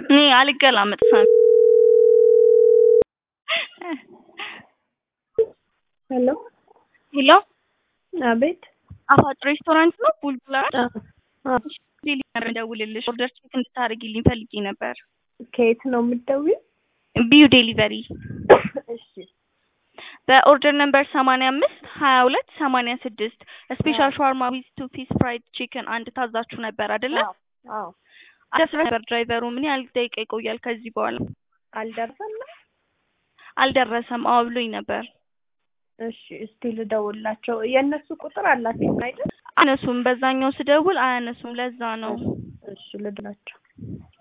እኔ አልገላመጥ ሳሚ ሄሎ ሄሎ አቤት አፋጭ ሬስቶራንት ነው ቡልቡላ አዎ ደውልልሽ ኦርደር ቼክ እንድታደርጊልኝ ፈልጌ ነበር ከየት ነው የምትደውይው ቢዩ ዴሊቨሪ እሺ በኦርደር ነምበር ሰማንያ አምስት ሀያ ሁለት ሰማንያ ስድስት ስፔሻል ሻዋርማ ዊዝ ቱ ፒስ ፍራይድ ቺክን አንድ ታዛችሁ ነበር አይደለ? አዎ አዎ አስራ ነበር ድራይቨሩ ምን ያህል ደቂቃ ይቆያል ከዚህ በኋላ? አልደረሰም አልደረሰም። አዎ ብሎኝ ነበር። እሺ እስቲ ልደውላቸው የእነሱ ቁጥር አላችሁ አይደል አነሱም በዛኛው ስደውል አያነሱም። ለዛ ነው። እሺ ልድናቸው